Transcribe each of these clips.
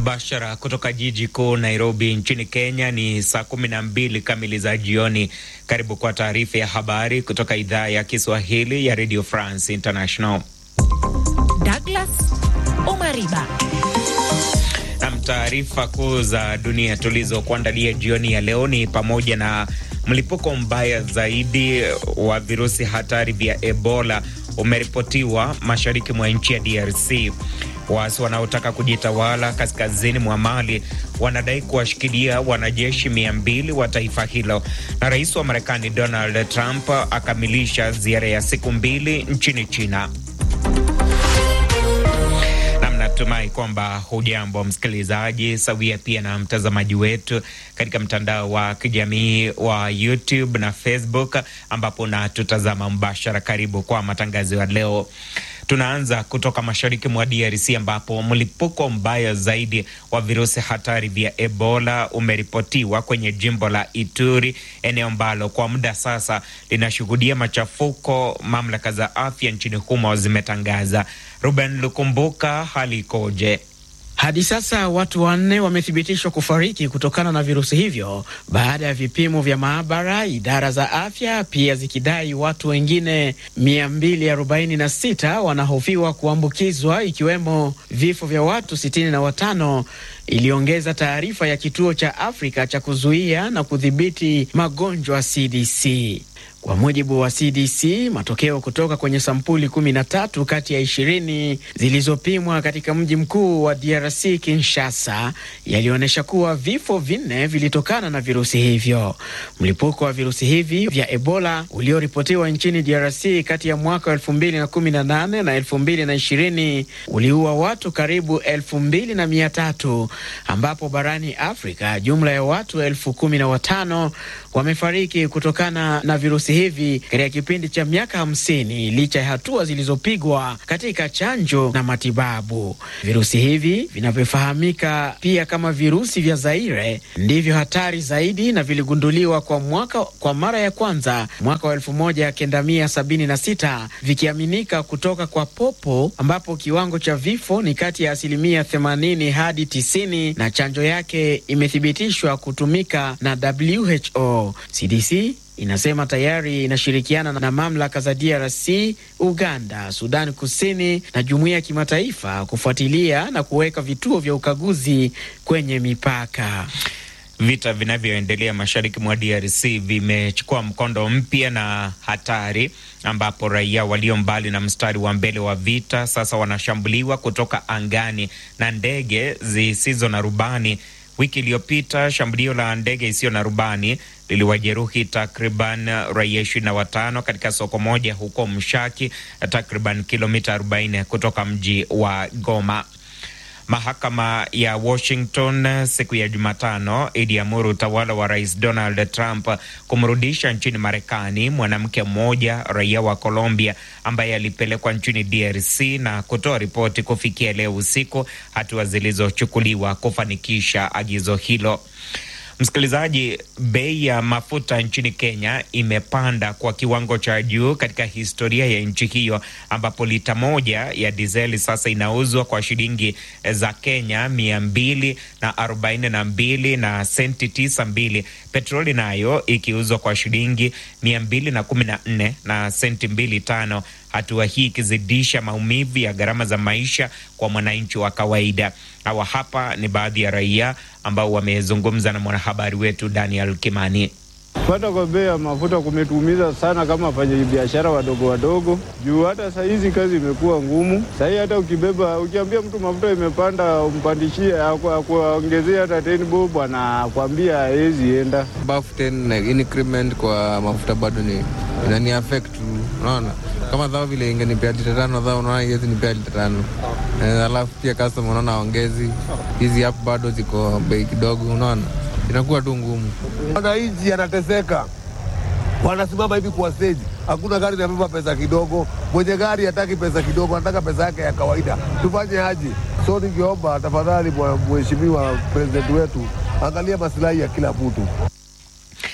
Mbashara kutoka jiji kuu Nairobi nchini Kenya. Ni saa kumi na mbili kamili za jioni. Karibu kwa taarifa ya habari kutoka idhaa ya Kiswahili ya Radio France International. Douglas Omariba nam, taarifa kuu za dunia tulizokuandalia jioni ya leo ni pamoja na mlipuko mbaya zaidi wa virusi hatari vya Ebola umeripotiwa mashariki mwa nchi ya DRC. Waasi wanaotaka kujitawala kaskazini mwa Mali wanadai kuwashikilia wanajeshi mia mbili wa taifa hilo. Na rais wa Marekani Donald Trump akamilisha ziara ya siku mbili nchini China. Natumai kwamba hujambo msikilizaji, sawia pia na mtazamaji wetu katika mtandao wa kijamii wa YouTube na Facebook, ambapo na tutazama mbashara. Karibu kwa matangazo ya leo. Tunaanza kutoka mashariki mwa DRC ambapo mlipuko mbaya zaidi wa virusi hatari vya Ebola umeripotiwa kwenye jimbo la Ituri, eneo ambalo kwa muda sasa linashuhudia machafuko, mamlaka za afya nchini humo zimetangaza. Ruben Lukumbuka, hali ikoje? Hadi sasa watu wanne wamethibitishwa kufariki kutokana na virusi hivyo baada ya vipimo vya maabara, idara za afya pia zikidai watu wengine 246 wanahofiwa kuambukizwa ikiwemo vifo vya watu 65, iliongeza taarifa ya kituo cha Afrika cha kuzuia na kudhibiti magonjwa CDC. Kwa mujibu wa CDC, matokeo kutoka kwenye sampuli 13 kati ya 20 zilizopimwa katika mji mkuu wa DRC Kinshasa yalionyesha kuwa vifo vinne vilitokana na virusi hivyo. Mlipuko wa virusi hivi vya Ebola ulioripotiwa nchini DRC kati ya mwaka 2018 na 2020 uliua watu karibu 2300 ambapo barani Afrika jumla ya watu elfu kumi na watano wamefariki kutokana na virusi hivi katika kipindi cha miaka hamsini licha ya hatua zilizopigwa katika chanjo na matibabu. Virusi hivi vinavyofahamika pia kama virusi vya Zaire ndivyo hatari zaidi na viligunduliwa kwa mwaka kwa mara ya kwanza mwaka wa elfu moja kenda mia sabini na sita vikiaminika kutoka kwa popo, ambapo kiwango cha vifo ni kati ya asilimia themanini hadi tisini na chanjo yake imethibitishwa kutumika na WHO. CDC inasema tayari inashirikiana na mamlaka za DRC, Uganda, Sudani Kusini na jumuiya ya kimataifa kufuatilia na kuweka vituo vya ukaguzi kwenye mipaka. Vita vinavyoendelea mashariki mwa DRC vimechukua mkondo mpya na hatari, ambapo raia walio mbali na mstari wa mbele wa vita sasa wanashambuliwa kutoka angani na ndege zisizo na rubani. Wiki iliyopita shambulio la ndege isiyo na rubani liliwajeruhi takriban raia ishirini na watano katika soko moja huko Mshaki, takriban kilomita 40 kutoka mji wa Goma. Mahakama ya Washington siku ya Jumatano iliamuru utawala wa rais Donald Trump kumrudisha nchini Marekani mwanamke mmoja raia wa Colombia ambaye alipelekwa nchini DRC na kutoa ripoti kufikia leo usiku, hatua zilizochukuliwa kufanikisha agizo hilo. Msikilizaji, bei ya mafuta nchini Kenya imepanda kwa kiwango cha juu katika historia ya nchi hiyo, ambapo lita moja ya dizeli sasa inauzwa kwa shilingi za Kenya mia mbili na arobaini na mbili na senti tisa mbili, petroli nayo ikiuzwa kwa shilingi mia mbili na kumi na nne na senti mbili tano, hatua hii ikizidisha maumivu ya gharama za maisha kwa mwananchi wa kawaida. Hawa hapa ni baadhi ya raia ambao wamezungumza na mwanahabari wetu Daniel Kimani. Kupanda kwa bei ya mafuta kumetuumiza sana kama wafanya biashara wadogo wadogo, juu hata saa hizi kazi imekuwa ngumu. Sahii hata ukibeba, ukiambia mtu mafuta imepanda, umpandishie akuongezea hata ten bob, anakwambia hawezi enda. Bafu ten increment kwa mafuta bado ni inani affect, unaona kama dhao vile ingenipea lita tano dhao, unaona iwezi nipea lita tano alafu pia customer unaona aongezi hizi hapo bado ziko bei kidogo, unaona inakuwa tu ngumu. Wananchi anateseka, wanasimama hivi kwa stage, hakuna gari inabeba pesa kidogo. Mwenye gari hataki pesa kidogo, anataka pesa yake ya kawaida. Tufanye aje? So ningeomba tafadhali, mheshimiwa president wetu, angalia masilahi ya kila mtu.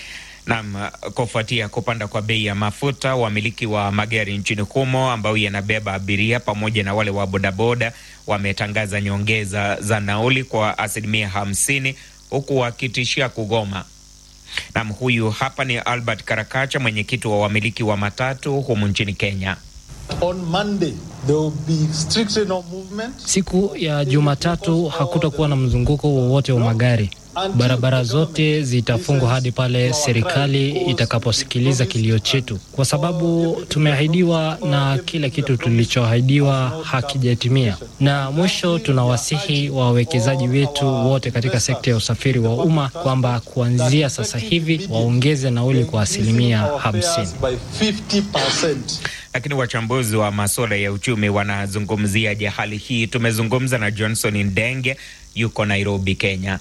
Nam, kufuatia kupanda kwa bei ya mafuta, wamiliki wa magari nchini humo ambao yanabeba abiria pamoja na wale wa bodaboda wametangaza nyongeza za nauli kwa asilimia hamsini huku wakitishia kugoma. Nam, huyu hapa ni Albert Karakacha, mwenyekiti wa wamiliki wa matatu humu nchini Kenya. On Monday, there will be strictly no movement. Siku ya Jumatatu hakutakuwa na mzunguko wowote wa magari. Barabara zote zitafungwa hadi pale serikali itakaposikiliza kilio chetu, kwa sababu tumeahidiwa na kila kitu tulichoahidiwa hakijatimia. Na mwisho, tunawasihi wawekezaji wetu wote katika sekta ya usafiri wa umma kwamba kuanzia sasa hivi waongeze nauli kwa asilimia hamsini. By 50%. Lakini wachambuzi wa masuala ya uchumi wanazungumziaje hali hii? Tumezungumza na Johnson Ndenge, yuko Nairobi, Kenya.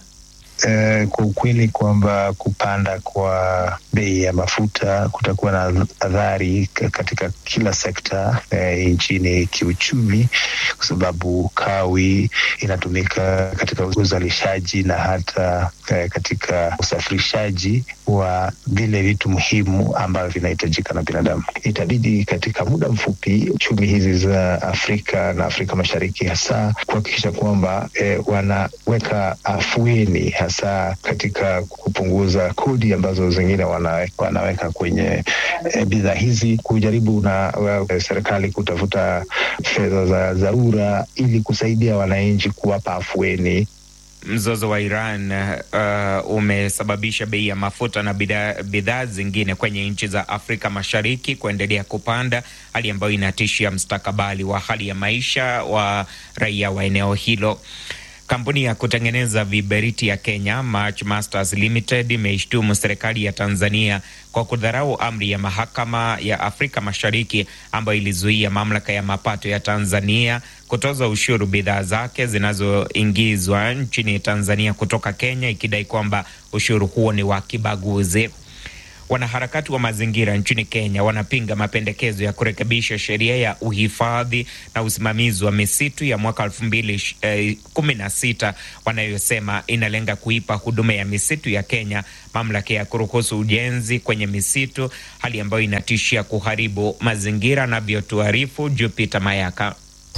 Uh, kwa ukweli kwamba kupanda kwa bei ya mafuta kutakuwa na athari katika kila sekta uh, nchini kiuchumi, kwa sababu kawi inatumika katika uzalishaji na hata uh, katika usafirishaji wa vile vitu muhimu ambavyo vinahitajika na binadamu. Itabidi katika muda mfupi chumi hizi za Afrika na Afrika Mashariki hasa kuhakikisha kwamba eh, wanaweka afueni hasa katika kupunguza kodi ambazo zingine wana, wanaweka kwenye e, bidhaa hizi, kujaribu na uh, serikali kutafuta fedha za dharura ili kusaidia wananchi kuwapa afueni. Mzozo wa Iran uh, umesababisha bei ya mafuta na bidhaa zingine kwenye nchi za Afrika Mashariki kuendelea kupanda, hali ambayo inatishia mustakabali wa hali ya maisha wa raia wa eneo hilo. Kampuni ya kutengeneza viberiti ya Kenya March Masters Limited imeishtumu serikali ya Tanzania kwa kudharau amri ya mahakama ya Afrika Mashariki ambayo ilizuia mamlaka ya mapato ya Tanzania kutoza ushuru bidhaa zake zinazoingizwa nchini Tanzania kutoka Kenya, ikidai kwamba ushuru huo ni wa kibaguzi. Wanaharakati wa mazingira nchini Kenya wanapinga mapendekezo ya kurekebisha sheria ya uhifadhi na usimamizi wa misitu ya mwaka elfu mbili kumi na sita wanayosema inalenga kuipa huduma ya misitu ya Kenya mamlaka ya kuruhusu ujenzi kwenye misitu, hali ambayo inatishia kuharibu mazingira, anavyotuarifu Jupiter Mayaka.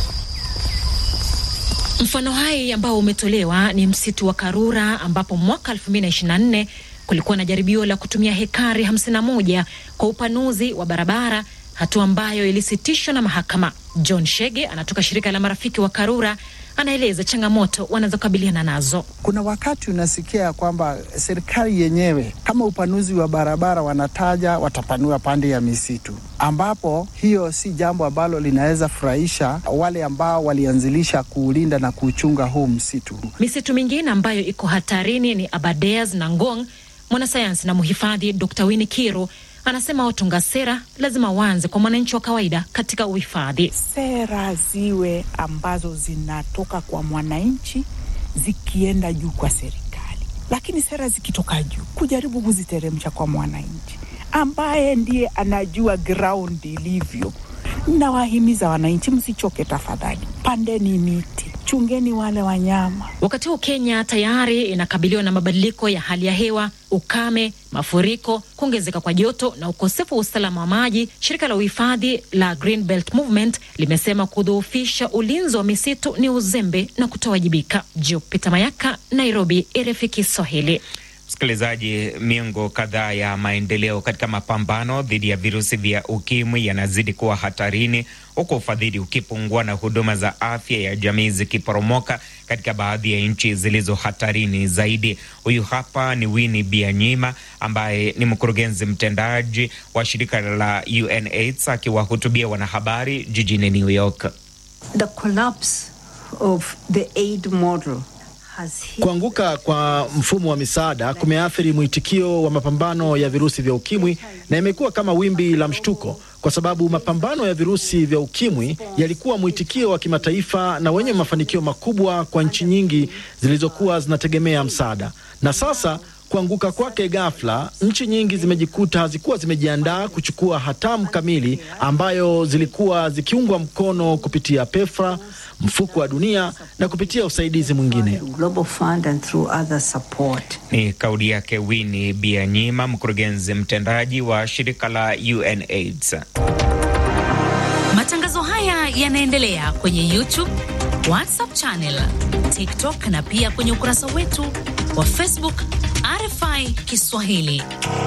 Mfano hai ambao umetolewa ni msitu wa Karura ambapo mwaka 2024 kulikuwa na jaribio la kutumia hekari 51 kwa upanuzi wa barabara, hatua ambayo ilisitishwa na mahakama. John Shege anatoka shirika la marafiki wa Karura, anaeleza changamoto wanazokabiliana nazo. Kuna wakati unasikia kwamba serikali yenyewe kama upanuzi wa barabara wanataja watapanua pande ya misitu, ambapo hiyo si jambo ambalo linaweza furahisha wale ambao walianzilisha kuulinda na kuuchunga huu msitu. Misitu mingine ambayo iko hatarini ni Aberdares na Ngong. Mwanasayansi na mhifadhi Dr. Winnie Kiru anasema watunga sera lazima waanze kwa mwananchi wa kawaida katika uhifadhi. Sera ziwe ambazo zinatoka kwa mwananchi zikienda juu kwa serikali, lakini sera zikitoka juu kujaribu kuziteremsha kwa mwananchi ambaye ndiye anajua ground ilivyo. Nawahimiza wananchi, msichoke tafadhali, pandeni miti, chungeni wale wanyama. Wakati huu Kenya tayari inakabiliwa na mabadiliko ya hali ya hewa, ukame, mafuriko, kuongezeka kwa joto na ukosefu wa usalama wa maji. Shirika la uhifadhi la Green Belt Movement limesema kudhoofisha ulinzi wa misitu ni uzembe na kutowajibika. Jupita Mayaka, Nairobi, RFI Kiswahili. Msikilizaji, miongo kadhaa ya maendeleo katika mapambano dhidi ya virusi vya ukimwi yanazidi kuwa hatarini, huku ufadhili ukipungua na huduma za afya ya jamii zikiporomoka katika baadhi ya nchi zilizo hatarini zaidi. Huyu hapa ni Winnie Bianyima ambaye ni mkurugenzi mtendaji wa shirika la UNAIDS akiwahutubia wanahabari jijini New York. The collapse of the aid model Kuanguka kwa mfumo wa misaada kumeathiri mwitikio wa mapambano ya virusi vya ukimwi na imekuwa kama wimbi la mshtuko, kwa sababu mapambano ya virusi vya ukimwi yalikuwa mwitikio wa kimataifa na wenye mafanikio makubwa kwa nchi nyingi zilizokuwa zinategemea msaada, na sasa kuanguka kwake ghafla, nchi nyingi zimejikuta hazikuwa zimejiandaa kuchukua hatamu kamili ambayo zilikuwa zikiungwa mkono kupitia PEFRA, mfuko wa dunia na kupitia usaidizi mwingine. Ni kauli yake Winnie Byanyima, mkurugenzi mtendaji wa shirika la UNAIDS. Matangazo haya yanaendelea kwenye YouTube, WhatsApp channel, TikTok na pia kwenye ukurasa wetu wa Facebook RFI Kiswahili.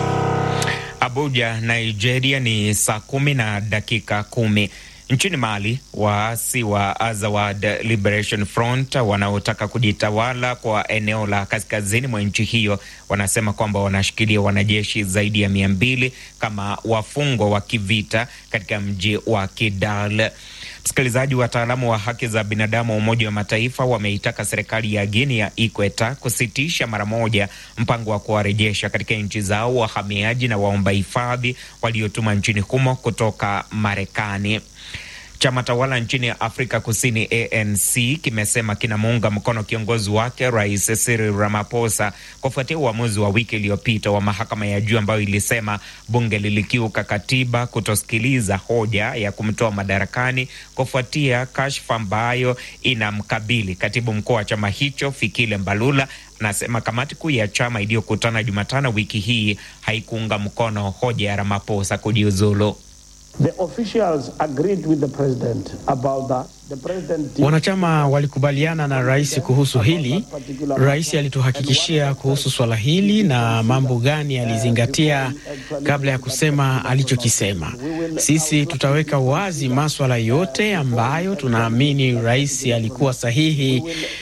Abuja, Nigeria ni saa kumi na dakika kumi. Nchini Mali, waasi wa Azawad Liberation Front wanaotaka kujitawala kwa eneo la kaskazini mwa nchi hiyo wanasema kwamba wanashikilia wanajeshi zaidi ya mia mbili kama wafungwa wa kivita katika mji wa Kidal. Msikilizaji, wataalamu wa haki za binadamu wa Umoja wa Mataifa wameitaka serikali ya Guinea ya Ikweta kusitisha mara moja mpango wa kuwarejesha katika nchi zao wahamiaji na waomba hifadhi waliotuma nchini humo kutoka Marekani. Chama tawala nchini Afrika Kusini ANC kimesema kinamuunga mkono kiongozi wake Rais Cyril Ramaphosa kufuatia uamuzi wa wiki iliyopita wa mahakama ya juu ambayo ilisema bunge lilikiuka katiba kutosikiliza hoja ya kumtoa madarakani kufuatia kashfa ambayo inamkabili katibu mkuu wa chama hicho Fikile Mbalula. Anasema kamati kuu ya chama iliyokutana Jumatano wiki hii haikuunga mkono hoja ya Ramaphosa kujiuzulu. The officials agreed with the president about that. The president Wanachama walikubaliana na rais kuhusu hili. Rais alituhakikishia kuhusu swala hili na mambo gani alizingatia kabla ya kusema alichokisema. Sisi tutaweka wazi maswala yote ambayo tunaamini rais alikuwa sahihi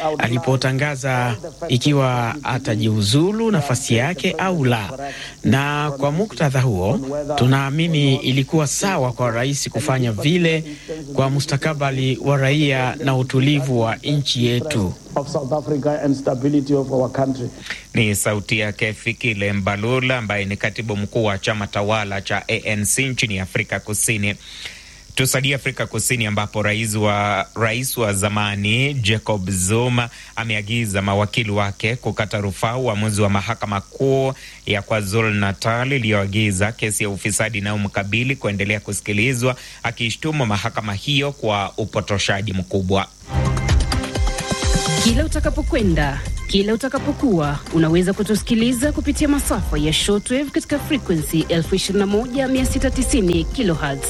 alipotangaza ikiwa atajiuzulu nafasi yake au la, na kwa muktadha huo tunaamini ilikuwa sawa kwa rais kufanya vile kwa mustakabali wa raia na utulivu wa nchi yetu. of South Africa and stability of our country. Ni sauti yake Fikile Mbalula ambaye ni katibu mkuu wa chama tawala cha ANC nchini Afrika Kusini. Tusalie Afrika Kusini ambapo rais wa, rais wa zamani Jacob Zuma ameagiza mawakili wake kukata rufaa uamuzi wa mahakama kuu ya KwaZulu Natal iliyoagiza kesi ya ufisadi inayomkabili kuendelea kusikilizwa, akiishtumu mahakama hiyo kwa upotoshaji mkubwa. Kila utakapokwenda, kila utakapokuwa, unaweza kutusikiliza kupitia masafa ya shortwave katika frequency 21690 kilohertz.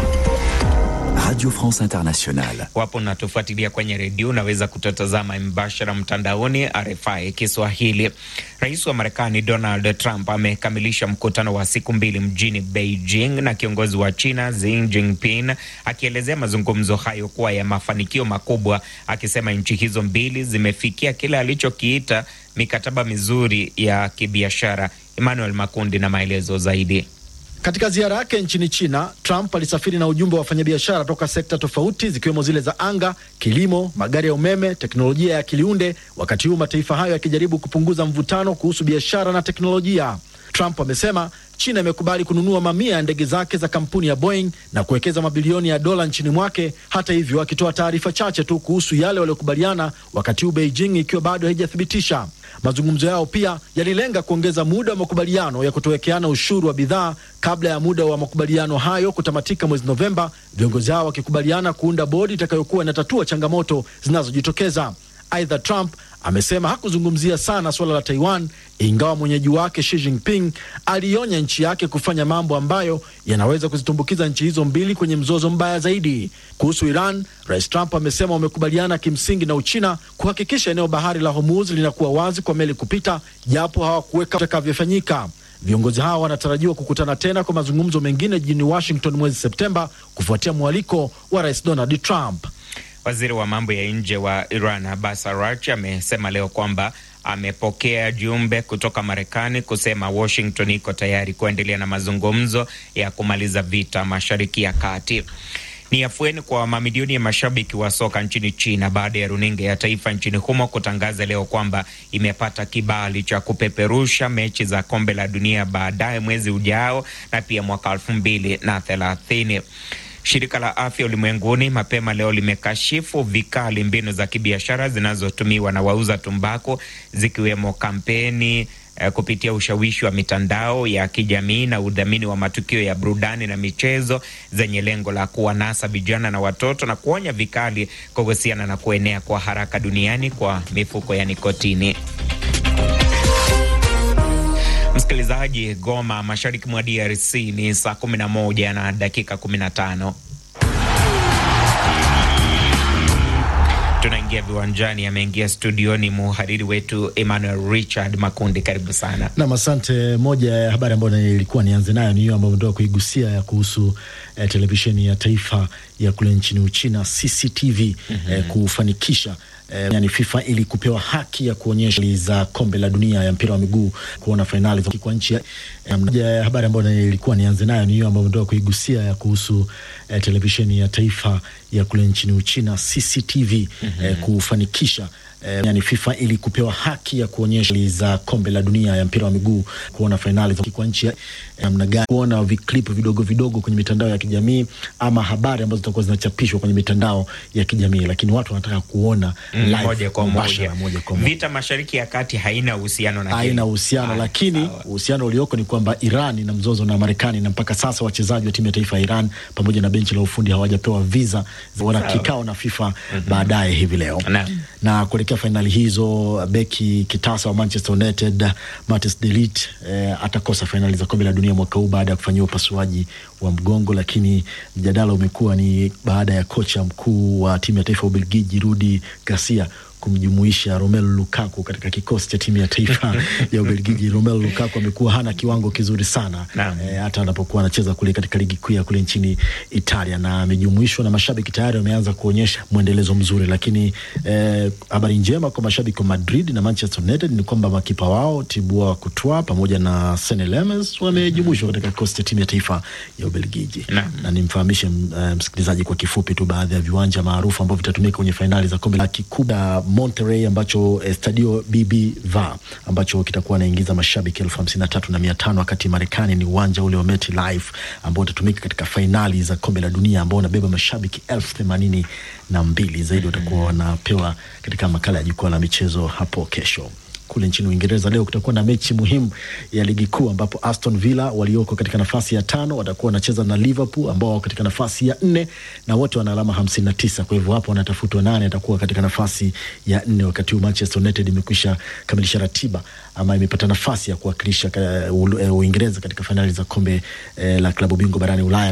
Radio France Internationale. Wapo unatufuatilia kwenye redio, unaweza kututazama mbashara mtandaoni RFI Kiswahili. Rais wa Marekani Donald Trump amekamilisha mkutano wa siku mbili mjini Beijing na kiongozi wa China Xi Jinping, akielezea mazungumzo hayo kuwa ya mafanikio makubwa, akisema nchi hizo mbili zimefikia kile alichokiita mikataba mizuri ya kibiashara. Emmanuel Makundi na maelezo zaidi. Katika ziara yake nchini China, Trump alisafiri na ujumbe wa wafanyabiashara toka sekta tofauti zikiwemo zile za anga, kilimo, magari ya umeme, teknolojia ya kiliunde, wakati huu mataifa hayo yakijaribu kupunguza mvutano kuhusu biashara na teknolojia. Trump amesema China imekubali kununua mamia ya ndege zake za kampuni ya Boeing na kuwekeza mabilioni ya dola nchini mwake. Hata hivyo, akitoa taarifa chache tu kuhusu yale waliokubaliana, wakati huu Beijing ikiwa bado haijathibitisha. Mazungumzo yao pia yalilenga kuongeza muda wa makubaliano ya kutowekeana ushuru wa bidhaa kabla ya muda wa makubaliano hayo kutamatika mwezi Novemba, viongozi hao wakikubaliana kuunda bodi itakayokuwa inatatua changamoto zinazojitokeza. Aidha, Trump amesema hakuzungumzia sana suala la Taiwan, ingawa mwenyeji wake Xi Jinping alionya nchi yake kufanya mambo ambayo yanaweza kuzitumbukiza nchi hizo mbili kwenye mzozo mbaya zaidi. Kuhusu Iran, Rais Trump amesema wamekubaliana kimsingi na Uchina kuhakikisha eneo bahari la Hormuz linakuwa wazi kwa meli kupita, japo hawakuweka utakavyofanyika. Viongozi hao wanatarajiwa kukutana tena kwa mazungumzo mengine jijini Washington mwezi Septemba kufuatia mwaliko wa Rais Donald Trump. Waziri wa mambo ya nje wa Iran Abbas Araghchi amesema leo kwamba amepokea jumbe kutoka Marekani kusema Washington iko tayari kuendelea na mazungumzo ya kumaliza vita Mashariki ya Kati. Ni afueni kwa mamilioni ya mashabiki wa soka nchini China baada ya runinga ya taifa nchini humo kutangaza leo kwamba imepata kibali cha kupeperusha mechi za kombe la dunia baadaye mwezi ujao na pia mwaka elfu mbili na thelathini. Shirika la Afya Ulimwenguni mapema leo limekashifu vikali mbinu za kibiashara zinazotumiwa na wauza tumbaku zikiwemo kampeni eh, kupitia ushawishi wa mitandao ya kijamii na udhamini wa matukio ya burudani na michezo zenye lengo la kuwanasa vijana na watoto na kuonya vikali kuhusiana na kuenea kwa haraka duniani kwa mifuko ya nikotini. Msikilizaji, Goma, mashariki mwa DRC ni saa 11 na dakika 15. Tunaingia viwanjani, ameingia studioni muhariri wetu Emmanuel Richard Makundi, karibu sana. Nam, asante. Moja ya habari ambayo nilikuwa nianze nayo ni hiyo ambayo ndoa kuigusia ya kuhusu eh, televisheni ya taifa ya kule nchini Uchina CCTV mm -hmm. eh, kufanikisha eh, yani FIFA ili kupewa haki ya kuonyesha za kombe la dunia ya mpira wa miguu kuona fainali kwa nchi ya moja ya habari ambayo nilikuwa nianze nayo ni hiyo ambayo ndoa kuigusia ya kuhusu eh, televisheni ya taifa ya kule nchini Uchina CCTV mm -hmm. eh, kufanikisha Eh, yani FIFA ili kupewa haki ya kuonyesha za kombe la dunia ya mpira wa miguu kuona fainali kwa nchi namna gani, kuona viklipu vidogo vidogo kwenye mitandao ya kijamii ama habari ambazo zitakuwa zinachapishwa kwenye mitandao ya kijamii, lakini watu wanataka kuona mm, live, moja kwa moja. moja kwa moja. Vita Mashariki ya Kati haina uhusiano na haina uhusiano, lakini uhusiano ulioko ni kwamba Iran ina mzozo na Marekani, na mpaka sasa wachezaji wa timu ya taifa ya Iran pamoja na benchi la ufundi hawajapewa visa, wana kikao na FIFA mm -hmm. baadaye hivi leo na, na kuelekea fainali hizo, beki kitasa wa Manchester United Matthias de Ligt eh, atakosa fainali za kombe la dunia mwaka huu baada ya kufanyiwa upasuaji wa mgongo, lakini mjadala umekuwa ni baada ya kocha mkuu wa timu ya taifa ya Ubelgiji Rudi Garcia kumjumuisha Romelu Lukaku katika kikosi cha timu ya taifa ya Ubelgiji. Romelu Lukaku amekuwa hana kiwango kizuri sana e, hata anapokuwa anacheza kule katika ligi kuu ya kule nchini Italia, na amejumuishwa na mashabiki tayari wameanza kuonyesha mwendelezo mzuri, lakini habari e, njema kwa mashabiki wa Madrid na Manchester United ni kwamba makipa wao Thibaut Courtois pamoja na Senne Lammers wamejumuishwa katika kikosi cha timu ya taifa ya Ubelgiji na, na nimfahamishe msikilizaji kwa kifupi tu baadhi ya viwanja maarufu ambavyo vitatumika kwenye fainali za kombe la kikubwa Monterrey ambacho eh, Stadio BBVA ambacho kitakuwa naingiza mashabiki elfu hamsini na tatu na mia tano wakati Marekani ni uwanja ule wa MetLife ambao utatumika katika fainali za kombe la dunia ambao unabeba mashabiki elfu themanini na mbili zaidi watakuwa wanapewa katika makala ya jukwaa la michezo hapo kesho. Kule nchini Uingereza leo kutakuwa na mechi muhimu ya ligi kuu ambapo Aston Villa walioko katika nafasi ya tano watakuwa wanacheza na Liverpool ambao wako katika nafasi ya nne na wote wana alama hamsini na tisa. Kwa hivyo hapo wanatafutwa nane atakuwa katika nafasi ya nne, wakati huu Manchester United imekwisha kamilisha ratiba ama imepata nafasi ya kuwakilisha Uingereza katika fainali za kombe eh, la klabu bingwa barani Ulaya.